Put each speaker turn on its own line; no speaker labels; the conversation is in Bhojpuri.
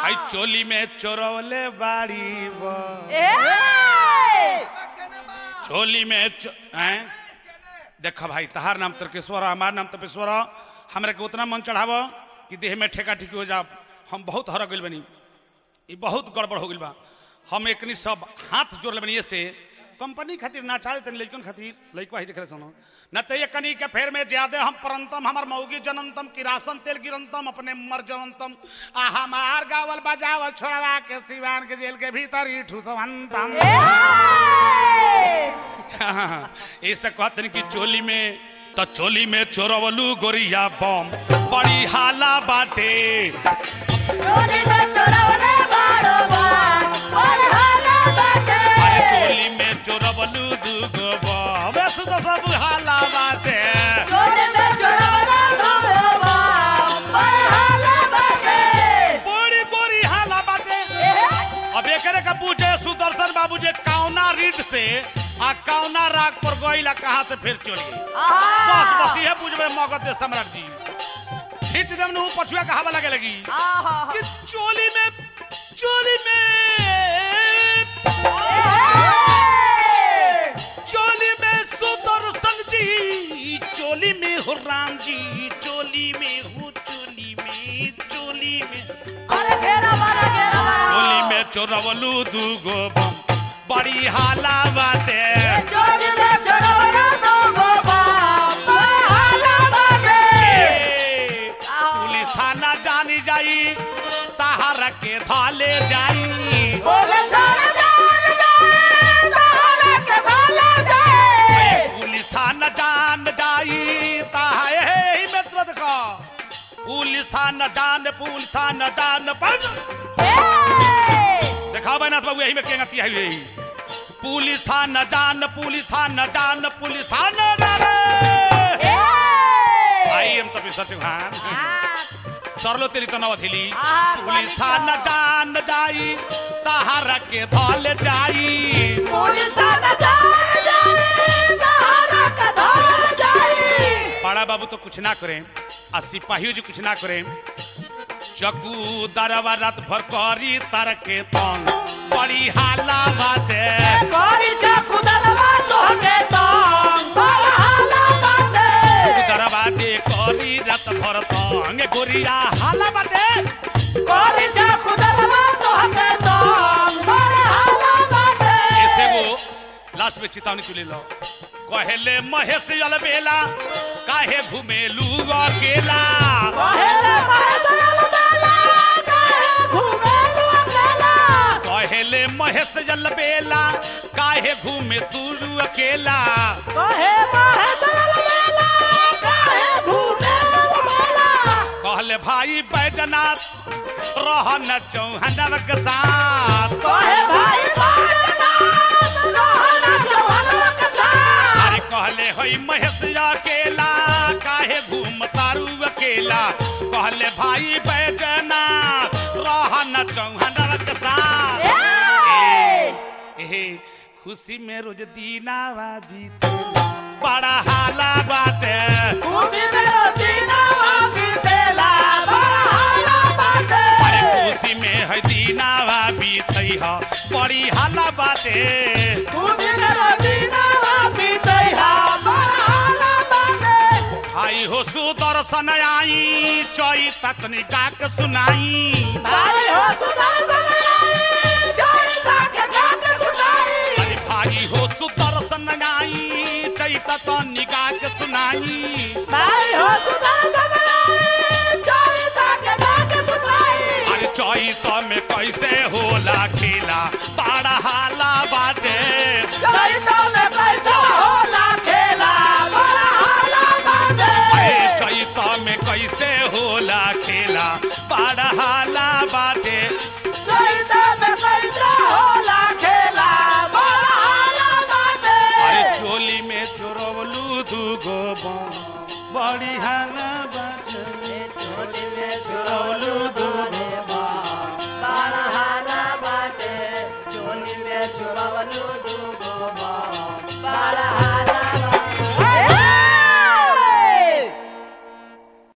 आई चोली में चोरवले बाड़ी बा
ए
चोली में चो... हैं? देखा भाई तहार नाम तर्केश्वर हमार नाम तपेश्वर हमरा के उतना मन चढ़ाव कि देह में ठेका ठिकी हो जा हम बहुत हर गइल बनी ई बहुत गड़बड़ हो गइल बा हम एकनी सब हाथ जोड़ ले बनी ऐसे कंपनी खातिर ना चाहे तनी लइकन खातिर लइकवा ही देखे सुनो न तो ये कनी के फेर में ज्यादा हम परंतम हमर मौगी जनंतम किरासन तेल गिरंतम अपने मर जनंतम आ हमार गावल बजावल छोड़वा के सिवान के जेल के भीतर ही ठुसवंतम ऐसे कहते कि चोली में तो चोली में चोरवलू गोरिया बम बड़ी हाला बाटे
चोरी में चोरवले बाड़ो बा और हाला बाटे
अरे चोली में चोरवलू दूगो बम वैसे तो सब हाला बाटे
चोरी में चोरवले बाड़ो बा और हाला बाटे
बड़ी गोरी हाला बाटे
ए
अब एकरे का पूछे सुदर्शन बाबू जे कौना रीड से आ कौना राग पर गइला कहाँ से फिर चल गई बस बस ये पूछबे मगध दे सम्राट जी खींच देम नु पछुआ का हवा लगे लगी
आहा
कि चोली में चोली में चोली में सुदर्शन जी चोली में हो राम जी चोली में हो चोली में चोली में
अरे घेरा मारा घेरा मारा
चोली में चोरवलू दूगो बम बड़ी हाला बाटे
चोरी में चोरवले बाड़ो बा और हाला बाटे
ए, पुलिस थाना जानी जाई तहार के धाले जाई
बोले थाने जान जाए तारा के भाला जाए
पुलिस थाना जान जाई ताहे ही में तुरंत का पुलिस थाना जान पुलिस थाना जान पर देखा बैनाथ बाबू यही में केंगती है यही पुलिस थाना जान पुलिस थाना जान पुलिस थाना जान आई हम तभी सत्यभान सरलो तेरी तनव थिली
आहा,
पुलिस
पानी
थाना
का।
जान जाई तहार के धल जाई
पुलिस थाना जाए जाए तारा के भाला जाए
बड़ा बाबू तो कुछ ना करें आ सिपाहियों जी कुछ ना करें चकू दरवा रात भर करी तर के तंग बड़ी हाला बाटे
कोरी चाकू दलवा तोहके तो बड़ा हाला बाटे
दरवाजे करी रात भर तंग गोरिया हाला बाटे
कोरी चाकू दलवा तोहके तो बड़ा हाला बाटे
ऐसे वो लास्ट में चेतावनी चुले लो कहेले महेश अलबेला काहे घुमेलू अकेला
पहले महदल बेला काहे घूमे लू अकेला
कहेले महेश अलबेला काहे घूमे तू अकेला
कहे महदल बेला काहे घूमे लू अकेला
कहले भाई बैजनाथ रहन चौहनव के साथ
कहे भाई बाजनाथ रोहना चौहनवा के साथ
अरे कहले होई महेश अकेला काहे घूम तारू अकेला कहले भाई बैजनाथ रहन चौहनव के साथ
ए!
ए, खुशी में रोज दीनावा बीते बड़ा हाला बाटे
खुशी में रोजीनावा बीतेला, बड़ा हाला बाटे।
अरे खुशी में है दीनावा बीते ह बड़ी हाला बाटे
खुशी में रोजीनावा बीतेहा, बड़ा हाला बाटे।
आई हो सुदर्शन आई चई तकनी गाक सुनाई
भाई हो सुदर्शन आई, जोई ताके जाके सुनाई।
अरे भाई हो सुदर्शन आई चई तकनी गाक सुनाई
भाई हो सुदर्शन आई, जोई ताके जाके सुनाई।
अरे चैत में कैसे होला खेला बड़ा हाला बाटे
चैता में कैसा होला खेला, बड़ा हाला बाटे।
अरे चैत में कैसे होला खेला बड़ा हाला